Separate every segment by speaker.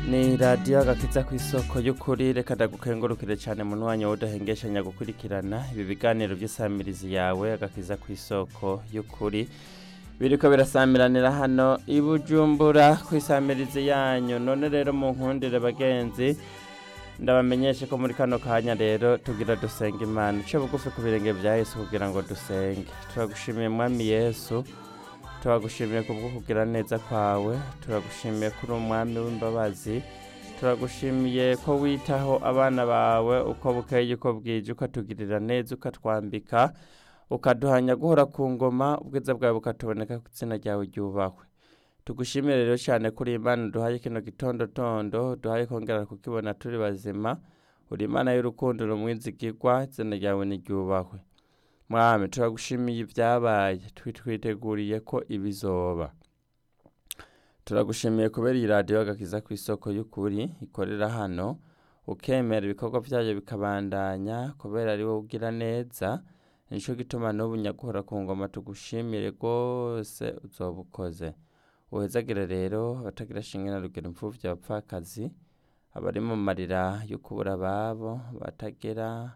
Speaker 1: ni radiyo agakiza ku isoko y'ukuri reka ndagukengurukire cyane mu mwanya w'udahengeshanya gukurikirana ibi biganiro by'isamirizi yawe agakiza ku isoko y'ukuri biriko birasamiranira hano i bujumbura ku isamirizi yanyu none rero mu nkundire bagenzi ndabamenyeshe ko muri kano kanya rero tugira dusenga imana uce bugufi ku birenge bya yesu kugira ngo dusenge turagushimiye mwami yesu turagushimiye kubwo kugira neza kwawe turagushimiye ko uri umwami w'imbabazi turagushimiye ko witaho abana bawe uko bukeye uko bwije ukatugirira neza ukatwambika ukaduhanya guhora ku ngoma ubwiza bwawe bukatuboneka ku izina ryawe ryubahwe tugushimire rero cyane kuri imana duhaye kino gitondotondo duhaye kongera kukibona turi bazima uri imana y'urukundo rumwizigirwa izina ryawe niryubahwe mwami turagushimiye ibyabaye twiteguriye ko ibizoba turagushimiye kubera iyi radiyo agakiza ku isoko y'ukuri ikorera hano ukemera ibikorwa byayo bikabandanya kubera ari wowe ugira neza nicyo gituma n'ubu nyaguhora ku ngoma tugushimire rwose uzoba ukoze uhezagire rero abatagira shinge na rugero imfubyi abapfakazi abari mu marira yo kubura ababo batagira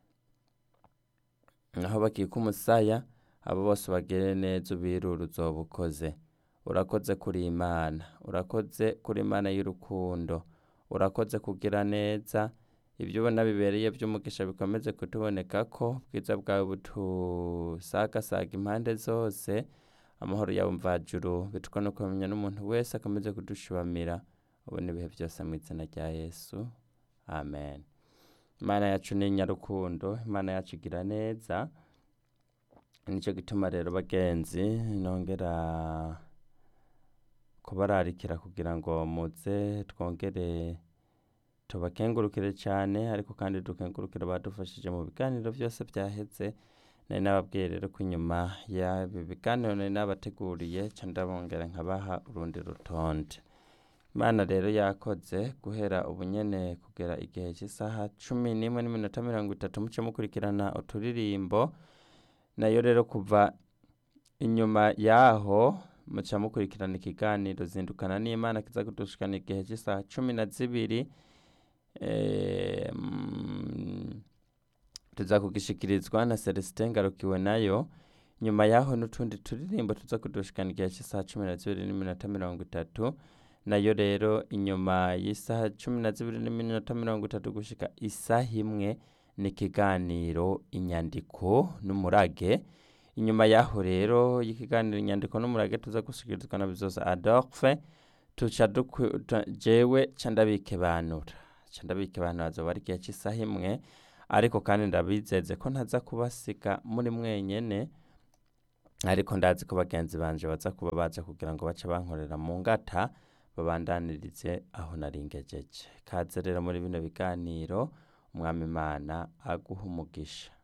Speaker 1: aho bakika umusaya abo bose bagere neza ubirura uzoba ukoze urakoze kuri imana urakoze kuri imana y'urukundo urakoze kugira neza ibyo ubona bibereye by'umugisha bikomeze kutuboneka ko ubwiza bwawe butusagasaga impande zose amahoro yawe mvajuru bitwa no kumenya n'umuntu wese akomeze kudushibamira ubona ibihe byose mu izina rya yesu amen imana yacu ni nyarukundo imana yacu igira neza nicyo gituma rero bagenzi nongera kubararikira kugira ngo muze twongere tubakengurukire cyane ariko kandi dukengurukire badufashije mu biganiro byose byaheze nari nababwiye rero ko inyuma y'ibi biganiro nari nabateguriye ndabongera nkabaha urundi rutonde imana rero yakoze guhera ubunyene kugera igihe cy'isaha cumi n'imwe n'iminota mirongo itatu muce mukurikirana uturirimbo nayo rero kuva inyuma yaho muca mukurikirana ikiganiro zindukana n'imana kiza kudushikana igihe cy'isaha cumi na zibiri tuza kugishikirizwa na celestin ngarukiwe nayo nyuma yaho n'utundi turirimbo tuza kudushikana igihe cy'isaha cumi na zibiri n'iminota mirongo itatu nayo rero inyuma y'isaha cumi na zibiri n'iminota mirongo itatu gushika isaha imwe ni ikiganiro inyandiko n'umurage inyuma yaho rero y'ikiganiro inyandiko n'umurage tuza gushyikirizwa na bizoza adolphe tuca jewe ca ndabikebanura ca ndabikebanura azoba ari igihe cy'isaha imwe ariko kandi ndabizeze ko ntaza kubasiga muri mwenyene ariko ndazi ko bagenzi banje baza kuba baza kugira ngo bace bankorera mu ngata babandanirize aho naringejeje kaze rero muri bino biganiro umwami imana aguha umugisha